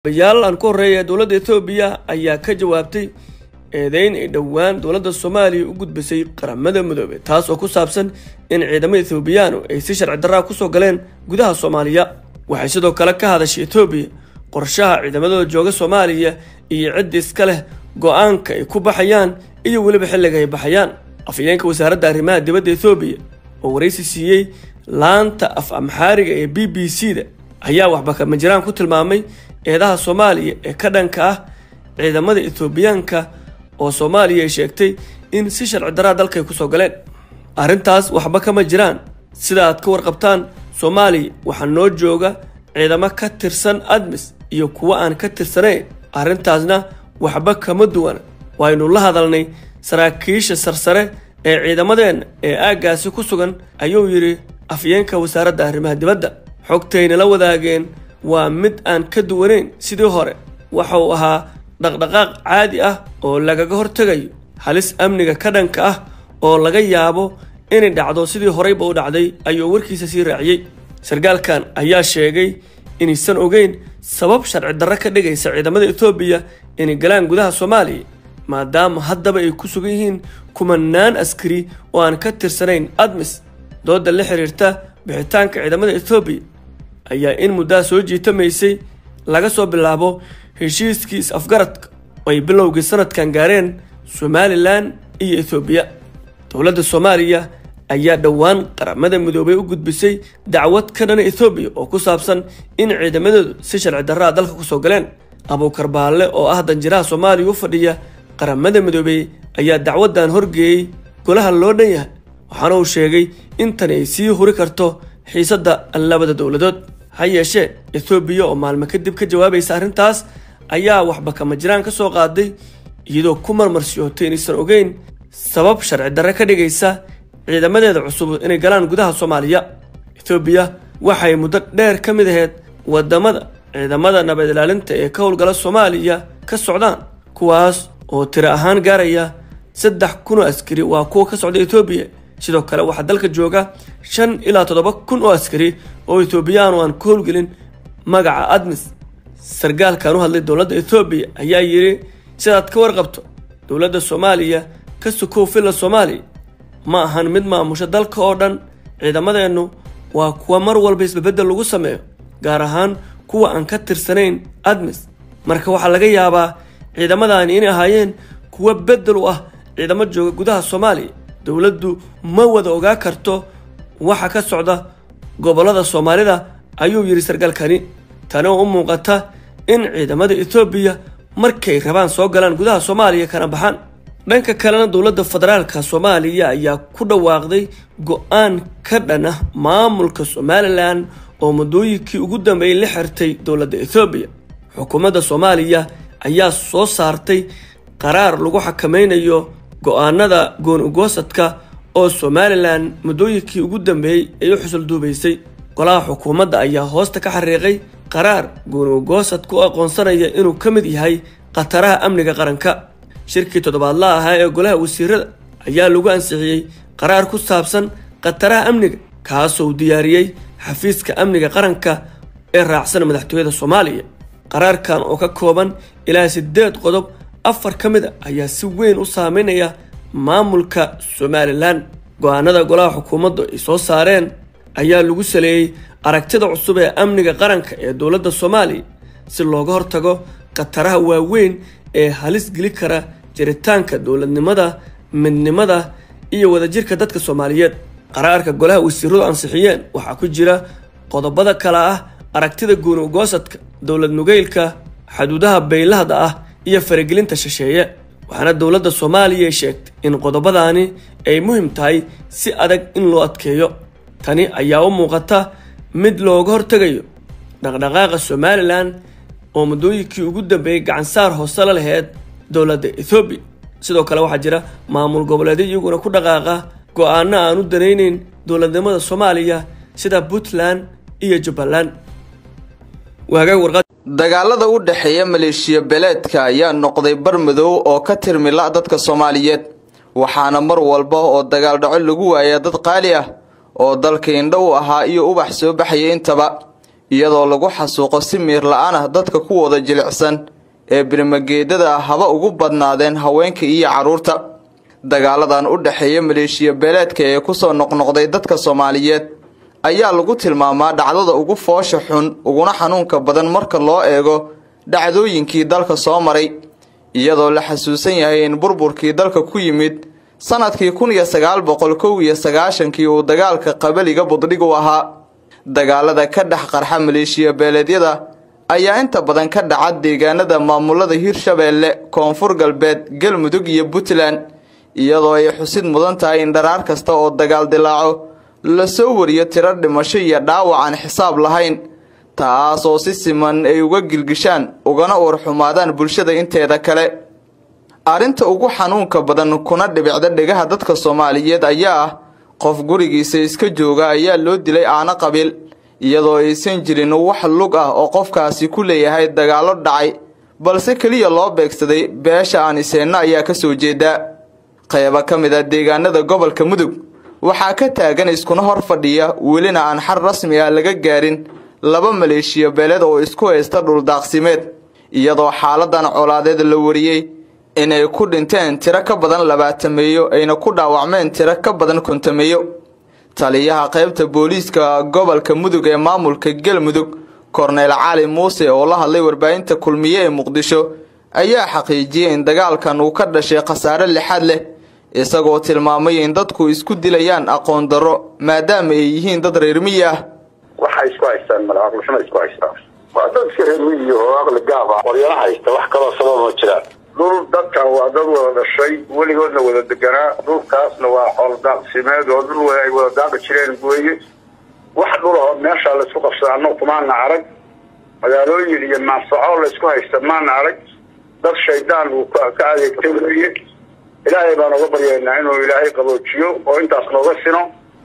bayaal aan ku horreeya dowladda etoobiya ayaa ka jawaabtay eedeyn ay dhowaan dowladda soomaaliya u gudbisay qaramada midoobey taas oo ku saabsan in ciidamada etoobiyaanu ay si sharci darraa kusoo galeen gudaha soomaaliya waxay sidoo kale ka hadashay etoobiya qorshaha ciidamadooda jooga soomaaliya iyo cidda iska leh go-aanka ay ku baxayaan iyo weliba xilliga ay baxayaan afhayeenka wasaaradda arrimaha dibadda etoobiya oo waraysi siiyey laanta af amxaariga ee b b c da ayaa waxba kama jiraan ku tilmaamay eedaha soomaaliya ee ka dhanka ah ciidamada etoobiyaanka oo soomaaliya ay sheegtay in si sharci daraa dalkay kusoo galeen arrintaas waxba kama jiraan sida aad ka warqabtaan soomaaliya waxaa noo jooga ciidamo ka tirsan admis iyo kuwo aan ka tirsanayn arrintaasna waxba kama duwana waynu la hadalnay saraakiisha sarsare ee ciidamadeenna ee aaggaasi ku sugan ayuu yidhi afyeenka wasaaradda arrimaha dibadda xogtayna la wadaageen waa mid aan ka duwanayn sidii hore waxa uu ahaa dhaqdhaqaaq caadi ah oo lagaga hortegayo halis amniga ka dhanka ah oo laga yaabo inay dhacdo sidii horeyba u dhacday ayuu warkiisa sii raaciyey sarkaalkan ayaa sheegay inaysan ogeyn sabab sharci darro ka dhigaysa ciidamada etoobiya inay galaan gudaha soomaaliya maadaama haddaba ay ku sugan yihiin kumanaan askari oo aan ka tirsanayn admis dooda la xiriirta bixitaanka ciidamada etoobiya ayaa in muddaa soo jiitamaysay laga soo bilaabo heshiiskii is-afgaradka oo ay bilowgii sanadkan gaareen somalilan iyo etoobiya dowladda soomaaliya ayaa dhowaan qaramada midoobay u gudbisay dacwad ka dhana etoobiya oo ku saabsan in ciidamadoodu si sharci darraa dalka kusoo galeen abuukar baalle oo ah danjiraha soomaaliya u fadhiya qaramada midoobey ayaa dacwaddan horgeeyey golaha loo dhan yahay waxaana uu sheegay in tani ay sii huri karto xiisadda labada dowladood ha yeeshee etoobiya oo maalmo kadib ka jawaabaysa arrintaas ayaa waxba kama jiraan ka soo qaaday iyadoo ku marmarsiyootay inaysan ogeyn sabab sharci darre ka dhigaysa ciidamadeeda cusub inay galaan gudaha soomaaliya etoobiya waxay muddo dheer ka mid ahayd wadamada ciidamada nabad ilaalinta ee ka howlgala soomaaliya ka socdaan kuwaas oo tiro ahaan gaaraya saddex kun oo askari waa kuwa ka socda etoobiya sidoo kale waxaa dalka jooga shan ilaa toddoba kun oo askari oo etoobiyaan aan ku howlgelin magaca admis sarkaalkan u hadlay dowladda etoobiya ayaa yidhi sidaad ka warqabto dowladda soomaaliya ka sukow filla soomaaliya ma ahan mid maamusha dalka oo dhan ciidamadeennu waa kuwa mar walba isbabedel lagu sameeyo gaar ahaan kuwa aan ka tirsanayn admis marka waxaa laga yaabaa ciidamadaani inay ahaayeen kuwa bedel u ah ciidamo jooga gudaha soomaaliya dowladdu ma wada ogaa karto waxa ka socda gobollada soomaalida ayuu yidhi sarkaalkani tani oo u muuqata in ciidamada etoobiya markay rabaan soo galaan gudaha soomaaliya kana baxaan dhanka kalena dowladda federaalka soomaaliya ayaa ku dhawaaqday go-aan ka dhan ah maamulka somalilan oo muddooyinkii ugu dambeeyey la xirtay dowladda etoobiya xukuumadda soomaaliya ayaa soo saartay qaraar lagu xakameynayo go-aanada goon ugoosadka oo somalilan muddooyinkii ugu dambeeyey ay u xusul duubaysay golaha xukuumadda ayaa hoosta ka xariiqay qaraar goon ugoosad ku aqoonsanaya inuu ka mid yahay khataraha amniga qaranka shirkii toddobaadla ahaa ee golaha wasiirada ayaa lagu ansixiyey qaraar ku saabsan khataraha amniga kaasoo diyaariyey xafiiska amniga qaranka ee raacsan madaxtooyada soomaaliya qaraarkan oo ka kooban ilaa siddeed qodob afar ka mid a ayaa si weyn u saameynaya maamulka somalilan go-aanada golaha xukuumaddu ay soo saareen ayaa lagu saleeyey aragtida cusub ee amniga qaranka ee dowladda soomaaliya si looga hortago khataraha waaweyn ee halis geli kara jiritaanka dowladnimada midnimada iyo wadajirka dadka soomaaliyeed qaraarka golaha wasiiradu ansixiyeen waxaa ku jira qodobada kale ah aragtida gooni ugoosadka dowlad nugeylka xaduudaha baylahda ah iyo faragelinta shisheeye waxaana dowladda soomaaliya ay sheegtay in qodobadaani ay muhim tahay si adag in loo adkeeyo tani ayaa u muuqata mid looga hortegayo dhaqdhaqaaqa somalilan oo muddooyinkii ugu dambeeyey gacansaar hoose la laheyd dowladda ethoobiya sidoo kale waxaa jira maamul goboleedyo iyaguna ku dhaqaaqa go-aano aan u danayneyn dowladnimada soomaaliya sida puntland iyo jubbaland dagaalada u dhexeeya maleeshiya beeleedka ayaa noqday bar madow oo ka tirmila dadka soomaaliyeed waxaana mar walba oo dagaal dhaco lagu waayaa dad qaali ah oo dalka indho u ahaa iyo ubax soo baxaya intaba iyadoo lagu xasuuqo si miir la-aan ah dadka kuwooda jilicsan ee birmageedada haba ugu badnaadeen haweenka iyo carruurta dagaaladan u dhexeeya maleeshiya beeleedka ee kusoo noqnoqday dadka soomaaliyeed ayaa lagu tilmaamaa dhacdada ugu foosha xun uguna xanuunka badan marka loo eego dhacdooyinkii dalka soo maray iyadoo la xasuusan yahay in burburkii dalka ku yimid sanadkii kun iyo sagaal boqol kow iyo sagaashankii uu dagaalka qabaliga buddhig u ahaa dagaalada ka dhex qarxa maleeshiya beeleedyada ayaa inta badan ka dhaca deegaanada maamulada hirshabeelle koonfur galbeed galmudug iyo puntland iyadoo ay xusid mudan tahay in dharaar kasta oo dagaal dilaaco lasoo wariyo tiro dhimasho iyo dhaawac aan xisaab lahayn taas oo si siman ay uga gilgishaan ugana uurxumaadaan bulshada inteeda kale arrinta ugu xanuunka badan kuna dhibicda dhegaha dadka soomaaliyeed ayaa ah qof gurigiisa iska jooga ayaa loo dilay aano qabiil iyadoo aysan jirin wax lug ah oo qofkaasi ku leeyahay dagaallo dhacay balse keliya loo beegsaday beesha aaniseenna ayaa ka soo jeeda qaybo ka mid a deegaanada gobolka mudug waxaa ka taagan iskuna hor fadhiya welina aan xal rasmi ah laga gaarin laba maleeshiya beeled oo isku haysta dhuldaaqsimeed iyadoo xaaladan colaadeed la wariyey inay ku dhinteen tiro ka badan labaatameeyo ayna ku dhaawacmeen tiro ka badan kontameeyo taliyaha qaybta booliiska gobolka mudug ee maamulka galmudug korneyl cali muuse oo la hadlay warbaahinta kulmiye ee muqdisho ayaa xaqiijiyey in dagaalkan uu ka dhashay khasaare lixaad leh isagoo tilmaamay in dadku isku dilayaan aqoon darro maadaama ay yihiin dad reer miyi ah waxay isku haystaan male aqlixuma isku haystaan waa dad iska reer miyi oo aqli gaab ah waryana haysta wax kaloo sabab ma jiraan dhul dadkan waa dad wada dhashay weligoodna wada deganaa dhulkaasna waa xoolo daaqsimeed oo dhul ay wada daaqi jireen gooye wax dhulahoo meeshaa laysku qabsada annagu kumaana arag magaalooyin iyo maanfaco laysku haysta maana arag dad shaydaan uu ka adeegtay weeye ilaahay baan uga baryaynaa inuu ilaahay qaboojiyo oo intaas nooga sino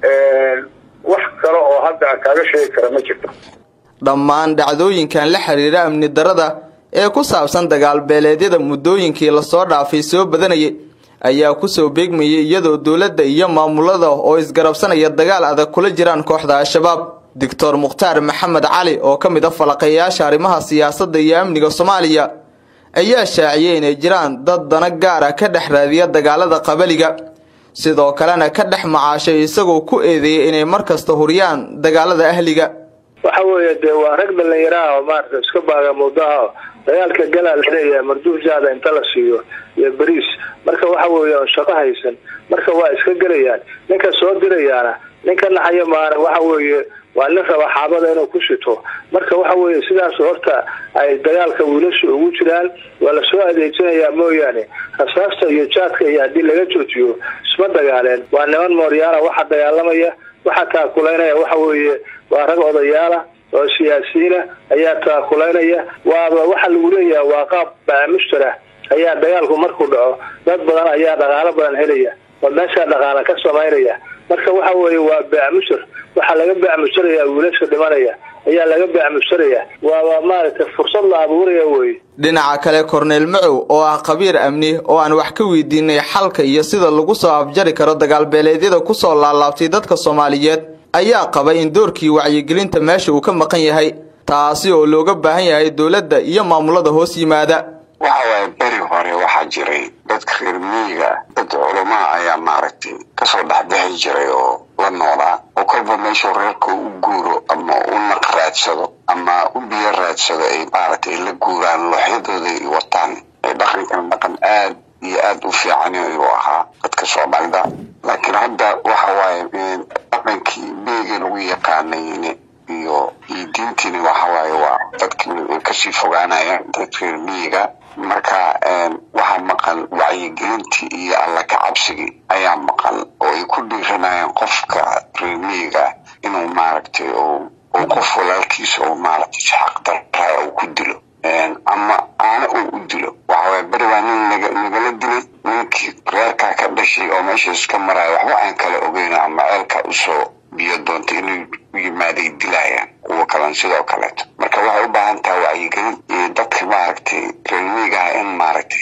wax kale oo hadda kaaga sheegi kara ma jirto dhammaan dhacdooyinkan la xiriira amni darada ee ku saabsan dagaal beeleedyada muddooyinkii lasoo dhaafay soo badanayay ayaa kusoo beegmayay iyadoo dowladda iyo maamulada oo isgarabsanaya dagaal adag kula jiraan kooxda al-shabaab doctor mukhtaar maxamed cali oo ka mid a falaqayaasha arrimaha siyaasadda iyo amniga soomaaliya ayaa shaaciyey inay jiraan dad dana gaara ka dhex raadiya dagaalada qabaliga sidoo kalena ka dhex macaashay isagoo ku eedeeyay inay mar kasta huriyaan dagaalada ahliga waxa weeye dee waa rag dhalinyaraha oo maarata iska baaga muddaha dagaalka galaa la leeyahay marduufjaada inta la siiyo iyo beriis marka waxa weeye oon shaqo haysan marka waa iska gelayaan ninka soo dirayaana ninka naxaya maana waxa weeye waa nin raba xaabada inuu ku shito marka waxa weeye sidaas horta ay dagaalka wiilasha ugu jiraan waa lasoo adeegsanayaa mooyaane rasaasta iyo jaadka iyo haddii laga joojiyo isma dagaaleen waa niman mooryaala waxa dagaalamaya waxa taakulaynaya waxa weeye waa rag odayaala oo siyaasiyiina ayaa taakulaynaya waaba waxa lagu leeyaha waa qaab baamushtara ayaa dagaalku markuu dhaco dad badan ayaa dhaqaalo badan helaya oo meeshaa dhaqaala ka samaynaya marka waxa weeye waa baamushar waxaa laga baamusharayaa wiilasha dhimanaya ayaa laga baamusharayaa waaba maaragtay fursad la abuuraya weye dhinaca kale korneyl macow oo ah khabiir amni oo aan wax ka weydiinay xalka iyo sida lagu soo afjari karo dagaalbeeleedyada kusoo laalaabtay dadka soomaaliyeed ayaa qabay in doorkii wacyigelinta meesha uu ka maqan yahay taasi oo looga baahan yahay dowladda iyo maamulada hoos yimaada waxa waaye beri hore waxaa jiray dadka reer miyiga dad culamaa ayaa maaragtay kasoo dhexbixi jiray oo la noolaa oo kolba meeshuu reerka u guuro ama u naq raadsado ama u biyo raadsado ay maaragtay la guuraan looxyadooda ay wataan ee dhaqankan dhaqan aad iyo aada u fiican ayuu ahaa dadka soomaalida laakiin hadda waxa waaye dhaqankii beega lagu yaqaanay iyo iyo diintiina waxa waaye waa dadkii kasii fogaanayaan dadka reer miyiga marka waxaa maqan wacyigelintii iyo alla ka cabsigii ayaa maqan oo ay ku dhiiranayaan qofka reer miyiga inuu maaragtay uu qof walaalkiisa oo maaragtay si xaqdarraa uu ku dilo ama aana uu u dilo waxawaaye beri baa nin nagala dilay ninkii reerkaa ka dhashay oo meeshaas ka maraya waxba aan kala ogeyna ama ceelka usoo biyo doonta inay u yimaaday dilayaan kuwa kalan sidoo kaleeto marka waxay u baahan tahay wacyigelin iyo dadka maaragtay reermiigaha in maaragtay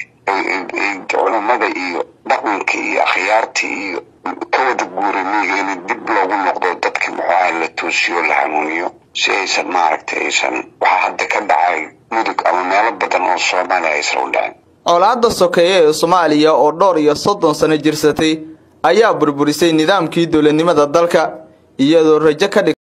culamada iyo dhaqanka iyo akhyaarta iyo ka wada guura miiga in dib loogu noqdo dadka muxuaha la toosiyo la hanuuniyo si aysan aysan maaragtay aysan waxaa hadda ka dhacay mudug ama meelo badan oo soomaaliya aysan u dhicin colaadda sokeeye ee soomaaliya oo dhowr iyo soddon sano jirsatay ayaa burburisay nidaamkii dowladnimada dalka iyadoo rajo ka dhig